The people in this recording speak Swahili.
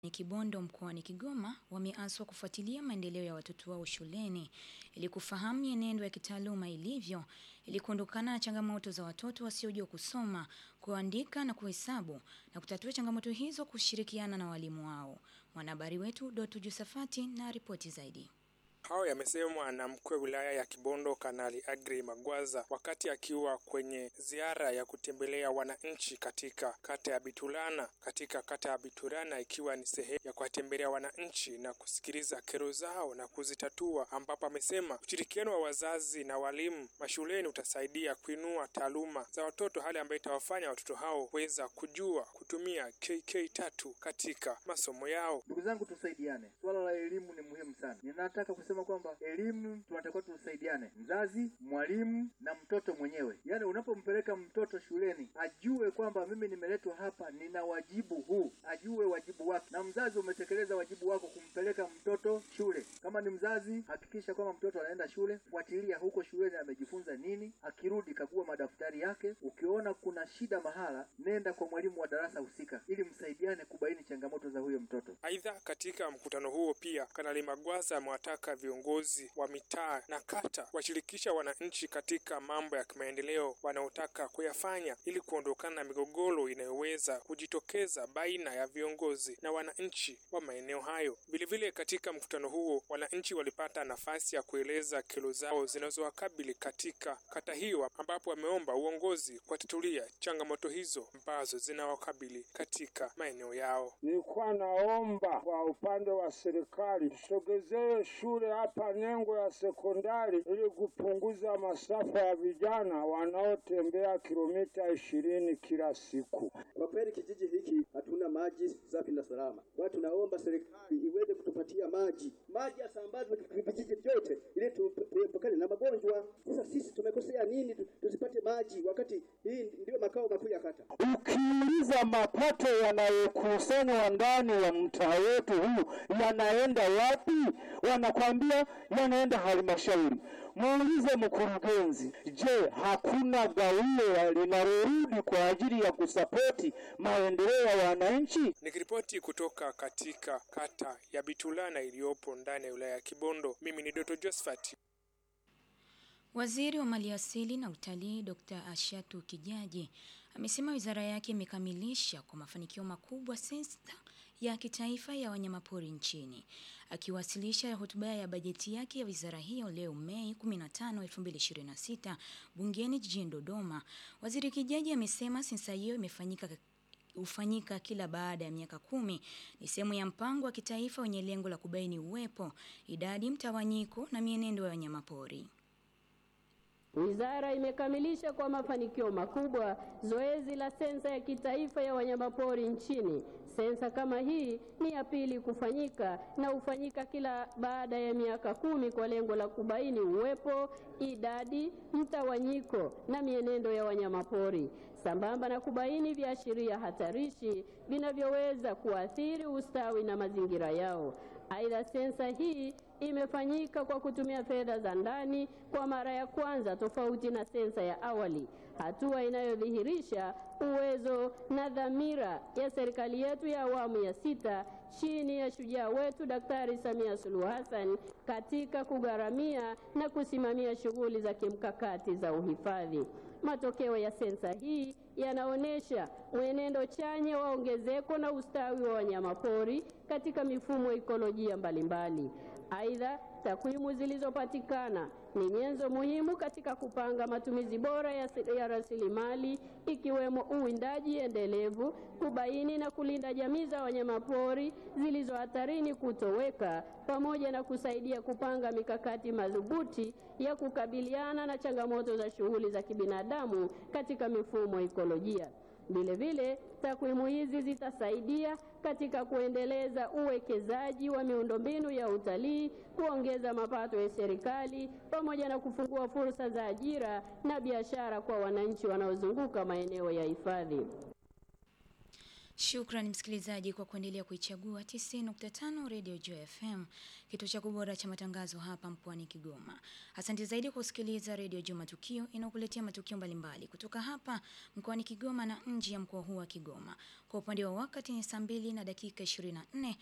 ni Kibondo mkoani Kigoma wameaswa kufuatilia maendeleo ya watoto wao shuleni ili kufahamu mienendo ya kitaaluma ilivyo ili kuondokana na changamoto za watoto wasiojua kusoma, kuandika na kuhesabu na kutatua changamoto hizo kushirikiana na walimu wao. Mwanahabari wetu Doto Josafati na ripoti zaidi. Hayo yamesemwa na mkuu wa wilaya ya Kibondo Kanali Agri Magwaza wakati akiwa kwenye ziara ya kutembelea wananchi katika kata ya Bitulana. Katika kata ya Bitulana ikiwa ni sehemu ya kuwatembelea wananchi na kusikiliza kero zao na kuzitatua, ambapo amesema ushirikiano wa wazazi na walimu mashuleni utasaidia kuinua taaluma za watoto, hali ambayo itawafanya watoto hao kuweza kujua kutumia KK tatu katika masomo yao. Ndugu zangu, tusaidiane. Swala la elimu ni muhimu sana. Ninataka kusema kwamba elimu tunatakiwa tusaidiane, mzazi, mwalimu na mtoto mwenyewe. Yaani, unapompeleka mtoto shuleni ajue kwamba mimi nimeletwa hapa, nina wajibu huu, ajue wajibu wake, na mzazi umetekeleza wajibu wako kumpeleka mtoto shule. Kama ni mzazi, hakikisha kwamba mtoto anaenda shule, fuatilia huko shuleni amejifunza nini, akirudi kagua madaftari yake. Ukiona kuna shida mahala, nenda kwa mwalimu wa darasa husika, ili msaidiane kubaini changamoto za huyo mtoto. Aidha, katika mkutano huo pia Kanali Magwaza amewataka viongozi wa mitaa na kata kuwashirikisha wananchi katika mambo ya kimaendeleo wanaotaka kuyafanya ili kuondokana na migogoro inayoweza kujitokeza baina ya viongozi na wananchi wa maeneo hayo. Vilevile, katika mkutano huo wananchi walipata nafasi ya kueleza kero zao zinazowakabili katika kata hiyo, ambapo wameomba uongozi kuwatatulia changamoto hizo ambazo zinawakabili katika maeneo yao. Nilikuwa naomba kwa upande wa serikali tusogezee shule hapa Nengo ya sekondari ili kupunguza masafa ya vijana wanaotembea kilomita ishirini kila siku. Kwa kweli kijiji hiki hatuna maji safi na salama. Kwa tunaomba serikali iweze kutupatia maji, maji yasambazwe vijiji vyote ili tuepukane na magonjwa. Sasa sisi tumekosea nini tusipate maji wakati hii ndio makao makuu ya kata? Ukiuliza mapato yanayokusanywa ndani ya mtaa wetu huu yanaenda wapi? Wanakwambia yanaenda halmashauri. Muulize mkurugenzi, je, hakuna gawio linalorudi kwa ajili ya kusapoti maendeleo ya wananchi? Nikiripoti kutoka katika kata ya Bitulana iliyopo ndani ya wilaya ya Kibondo, mimi ni Doto Josephat. Waziri wa Maliasili na Utalii Dr. Ashatu Kijaji amesema wizara yake imekamilisha kwa mafanikio makubwa sensa ya kitaifa ya wanyamapori nchini. Akiwasilisha hotuba ya bajeti yake ya wizara hiyo leo Mei 15, 2026 bungeni jijini Dodoma, Waziri Kijaji amesema sensa hiyo imefanyika hufanyika kila baada ya miaka kumi. Ni sehemu ya mpango wa kitaifa wenye lengo la kubaini uwepo, idadi, mtawanyiko na mienendo ya wanyamapori. Wizara imekamilisha kwa mafanikio makubwa zoezi la sensa ya kitaifa ya wanyamapori nchini. Sensa kama hii ni ya pili kufanyika na hufanyika kila baada ya miaka kumi kwa lengo la kubaini uwepo, idadi, mtawanyiko na mienendo ya wanyamapori sambamba na kubaini viashiria hatarishi vinavyoweza kuathiri ustawi na mazingira yao. Aidha, sensa hii imefanyika kwa kutumia fedha za ndani kwa mara ya kwanza tofauti na sensa ya awali, hatua inayodhihirisha uwezo na dhamira ya serikali yetu ya awamu ya sita chini ya shujaa wetu Daktari Samia Suluhu Hassan katika kugharamia na kusimamia shughuli za kimkakati za uhifadhi. Matokeo ya sensa hii yanaonyesha mwenendo chanya wa ongezeko na ustawi wa wanyamapori katika mifumo ikolojia mbalimbali. Aidha, takwimu zilizopatikana ni nyenzo muhimu katika kupanga matumizi bora ya, ya rasilimali ikiwemo uwindaji endelevu, kubaini na kulinda jamii za wanyamapori zilizo hatarini kutoweka, pamoja na kusaidia kupanga mikakati madhubuti ya kukabiliana na changamoto za shughuli za kibinadamu katika mifumo ikolojia. Vilevile, takwimu hizi zitasaidia katika kuendeleza uwekezaji wa miundombinu ya utalii, kuongeza mapato ya serikali pamoja na kufungua fursa za ajira na biashara kwa wananchi wanaozunguka maeneo ya hifadhi. Shukrani msikilizaji kwa kuendelea kuichagua 90.5 Radio Joy FM, kituo cha kubora cha matangazo hapa mkoani Kigoma. Asante zaidi kwa kusikiliza Radio Joy Matukio inayokuletea matukio mbalimbali kutoka hapa mkoani Kigoma na nje ya mkoa huu wa Kigoma. Kwa upande wa wakati ni saa mbili na dakika 24,